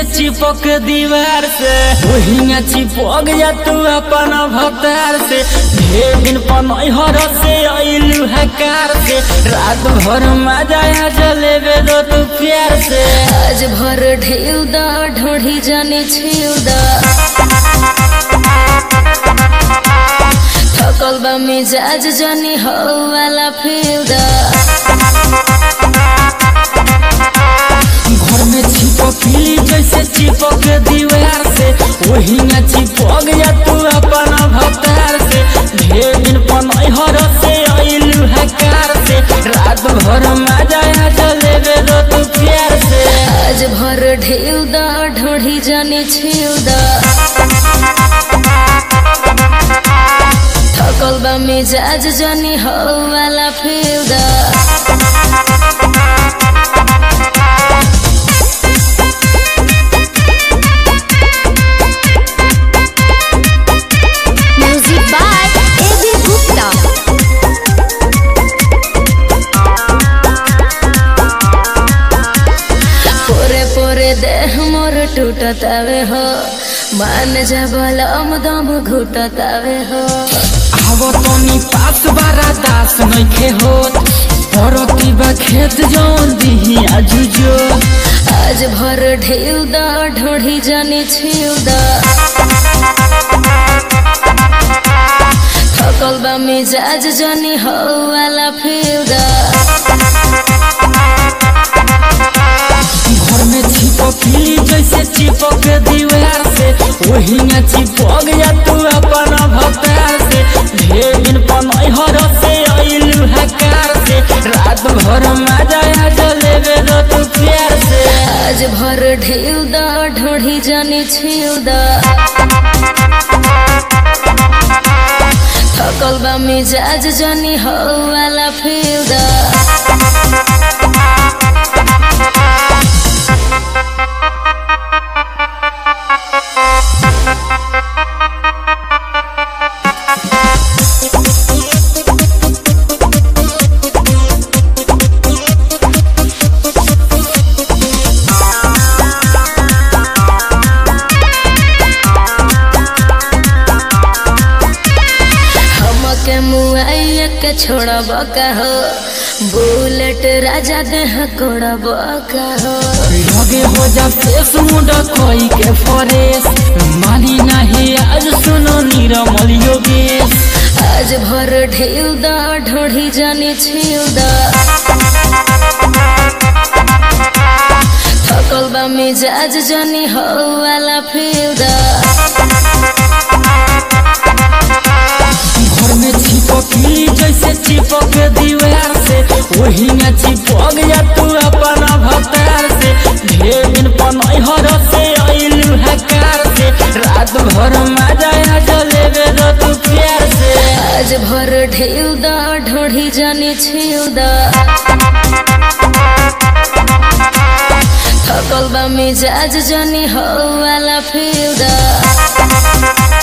चिपक दीवार से वही चिपक जा तू अपन भतार से ढेर दिन पनहर से अइलू हकार से रात भर मजा आ जलेबे दो तू प्यार से आज भर ढेउ दा ढोढ़ी जाने छिउ दा थकल बा मिजाज जानी हो वाला फिउ दा घर में चिपकली जैसे चिपक दीवार से वही चिपक जा तू अपन भतार से ढेर दिन पनहर से अइलू हकार से रात भर मजा आ जलेबे दो तू प्यार से आज भर ढेउ दा ढोढ़ी जाने छिउ दा थकल बा मिजाज जानी हो वाला फिउ दा Music by A.B. Gupta. पोरे पोरे देह मोर टूटतावे हो मान जा बलम दम घुटतावे हो आवो तनी पास बारा दास नइखे होत परती बा खेत जौन दिही आजुजो आज भर ढेउ दा ढोढ़ी जाने छिउ दा थकल बा मिजाज जानी हो वाला फिउ दा घर में चिपकली जैसे चिपक दीवार से वही चिपक जा तू अपन भतार से ढेर दिन पनहर से अइलू हकार से रात भर मजा आ जलेबे दो तू प्यार से आज भर ढेउ दा ढोढ़ी जाने छिउ दा थकल बा मिजाज जानी हो वाला फिउ दा हमके मुआइया के छोड़ब का हो बुलेट राजा देह कोड़ब का हो लगे हो जा फेस मुंडा कोई के फरेस मानी नहीं आज सुनो निरमल योगेश आज भर ढेउ दा ढोढ़ी जाने छिउ दा थकल बा मिजाज जानी हो वाला फिउ दा घर में चिपकली जैसे चिपक दीवार से वही चिपक जा तू अपन भतार से ढेर दिन पनहर से अइलू हकार से रात भर मजा आ जलेबे दो तू प्यार से आज भर ढेउ दा ढोढ़ी जाने छिउ दा थकल बा मिजाज जानी हो वाला फिउ दा